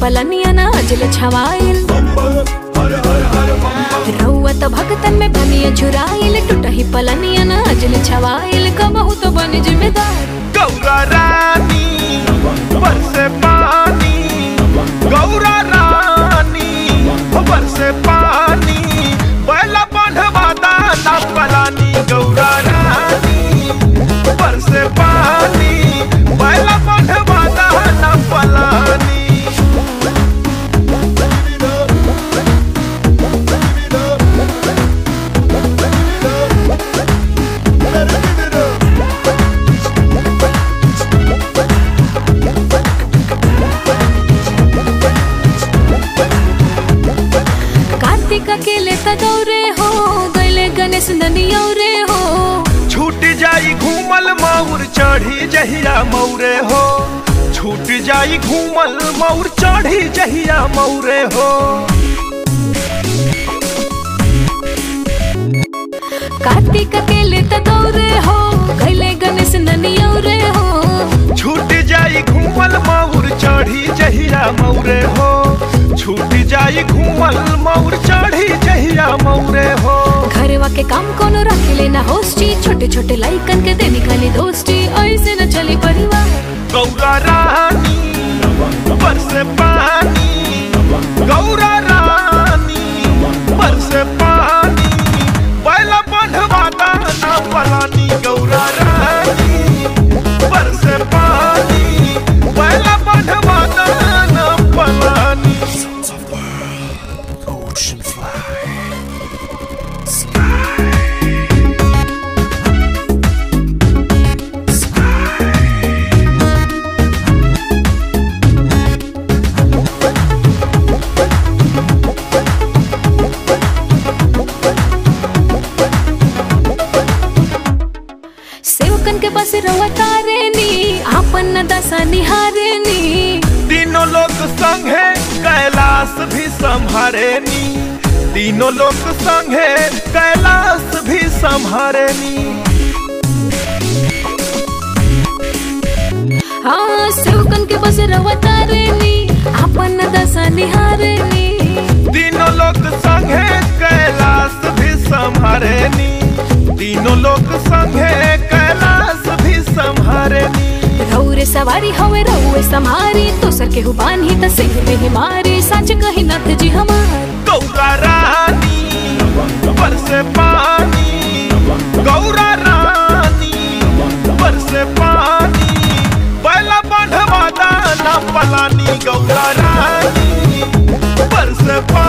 पलनिया ना अजल छवाइल रउआ त भगतन में बनिया झुराइल टूटही पलनिया ना अजल छवाइल कबहू तो बन जिम्मेदार गौरा रानी बरसे पानी गौरा रानी बरसे पानी बैला बांधवा दाना पलानी गौरा रानी बरसे पानी बैला बांधवा दाना पलानी कार्तिक अकेले त गौरे हो गैले गणेश ननियौ रे हो छूट जाई घूमल मौर चढ़ी जहिया मौरे हो छूट जाई घूमल मौर चढ़ी जहिया मौरे हो कार्तिक अकेले त गौरे हो गैले गणेश ननियौ रे हो छूट जाई घूमल मौर चढ़ी जहिया मौरे हो छूट जाई घूमल मौर चढ़ी जहिया मौरे हो घरवा के काम कोनो रखेले ना होस्टी छोटे छोटे लाइकन के दे निकाली दोस्ती ऐसे न चली परिवार गौरा रानी बरसे पानी गौरा रानी बरसे पानी बैला बंधवा दाना पलानी गौरा रानी बरसे पानी बैला बंधवा दाना पलानी सेवकन के बस रवा तारेनी आपन न दशा निहारेनी तीनों लोग संगे कैलाश भी संभारेनी तीनों लोग संगे कैलाश भी संभारेनी हाँ सेवकन के बस रवा तारेनी आपन न दशा निहारेनी तीनों लोग संगे कैलाश भी संभारेनी तीनों लोग संगे कैलाश भी संभारेनी रौरे सवारी हवे रउए समारी दोसर के हुबान ही त सिंह में ही मारी सच कही नथ जी हमार गौरा रानी बरसे पानी गौरा रानी बरसे पानी बैला बांधवा दाना पलानी गौरा रानी बरसे पानी